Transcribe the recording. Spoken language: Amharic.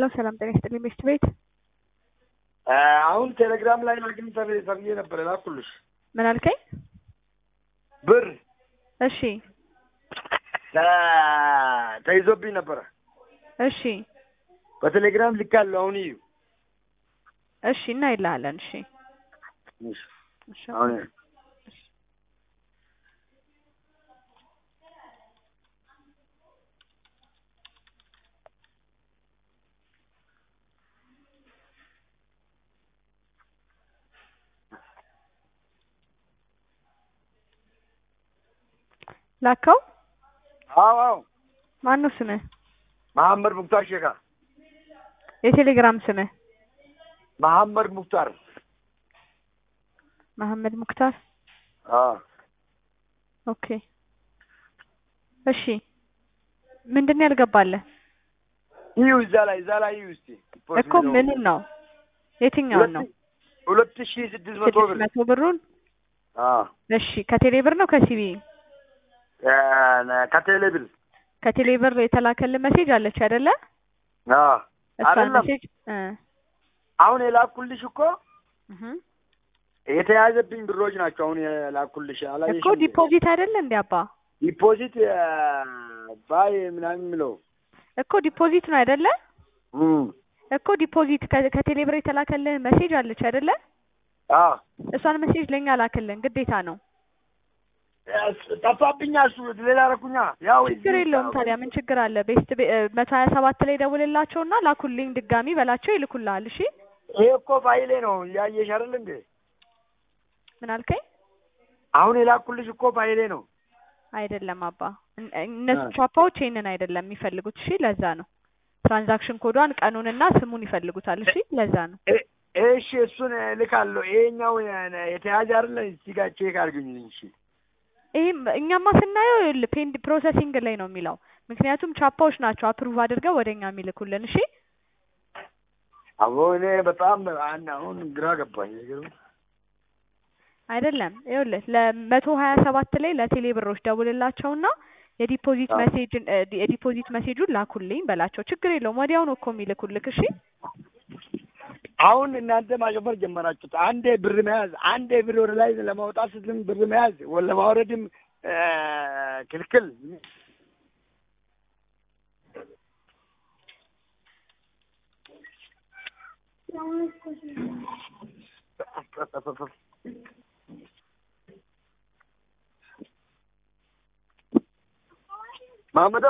ሄሎ ሰላም ጤና ይስጥልኝ ቤስት ቤት አሁን ቴሌግራም ላይ ላግኝ ተብዬ ነበር ላኩልሽ ምን አልከኝ? ብር እሺ ተ- ተይዞብኝ ነበረ እሺ በቴሌግራም ልካለሁ። አሁን እዩ እሺ እናይልሃለን። እሺ እሺ አሁን ላከው። አዎ አዎ ማን ነው ስምህ? መሐመድ ሙክታር ሼካ የቴሌግራም ስምህ? መሐመድ ሙክታር መሐመድ ሙክታር። አዎ ኦኬ እሺ ምንድን ነው ያልገባለህ እዩ እዛ ላይ እዛ ላይ እዩ እስቲ እኮ ምኑን ነው የትኛውን ነው? ሁለት ሺህ ስድስት መቶ ስድስት ብር መቶ ብሩን አዎ እሺ ከቴሌ ብር ነው ከሲቢ እ- ከቴሌ ብር ከቴሌ ብር የተላከልህ ሜሴጅ አለች አይደለ? አዎ እሷን አይደለም ሜሴጅ እ አሁን የላኩልሽ እኮ እህ የተያዘብኝ ብሮች ናቸው። አሁን የላኩልሽ አላየሽም እኮ እንዴ? ዲፖዚት አይደለ እንዴ አባ? ዲፖዚት እ፣ ባይ ምናምን የሚለው እኮ ዲፖዚት ነው አይደለ? እም፣ እኮ ዲፖዚት ከ- ከቴሌ ብር የተላከልህ ሜሴጅ አለች አይደለ? አዎ እሷን ሜሴጅ ለኛ ላክልን ግዴታ ነው። ጠፋብኛ። እሱ ሌላ ረኩኛ። ያው ችግር የለውም ታዲያ ምን ችግር አለ? ቤስት መቶ ሀያ ሰባት ላይ ደውልላቸውና ላኩልኝ ድጋሚ በላቸው ይልኩልሃል። እሺ ይሄ እኮ ፋይሌ ነው እያየሽ አይደል እንዴ? ምን አልከኝ? አሁን የላኩልሽ እኮ ፋይሌ ነው። አይደለም አባ እን- እነሱ እ። ቻፓዎች ይሄንን አይደለም የሚፈልጉት። እሺ ለዛ ነው ትራንዛክሽን ኮዷን ቀኑንና ስሙን ይፈልጉታል። እሺ ለዛ ነው እ- እሺ እሱን ልካለሁ። ይሄኛው የተያዘ አይደለ? እዚህ ጋር ቼክ አድርግኝ። እሺ ይሄም እኛማ ስናየው ይኸውልህ ፔንድ ፕሮሰሲንግ ላይ ነው የሚለው። ምክንያቱም ቻፓዎች ናቸው አፕሩቭ አድርገው ወደኛ የሚልኩልን። እሺ አሁን እኔ በጣም አን- አሁን ግራ ገባኝ። ነገሩ አይደለም ይኸውልህ ለመቶ ሀያ ሰባት ላይ ለቴሌ ብሮች ደውልላቸውና የዲፖዚት አዎ። ሜሴጅን እ፣ የዲፖዚት ሜሴጁን ላኩልኝ በላቸው። ችግር የለውም ወዲያው ነው እኮ የሚልኩልክ። እሺ አሁን እናንተ ማጨፈር ጀመራችሁት። አንዴ ብር መያዝ፣ አንዴ ብር ወደ ላይ ለማውጣት ስትልም ብር መያዝ፣ ወ- ለማውረድም እ፣ ክልክል። ማመዶ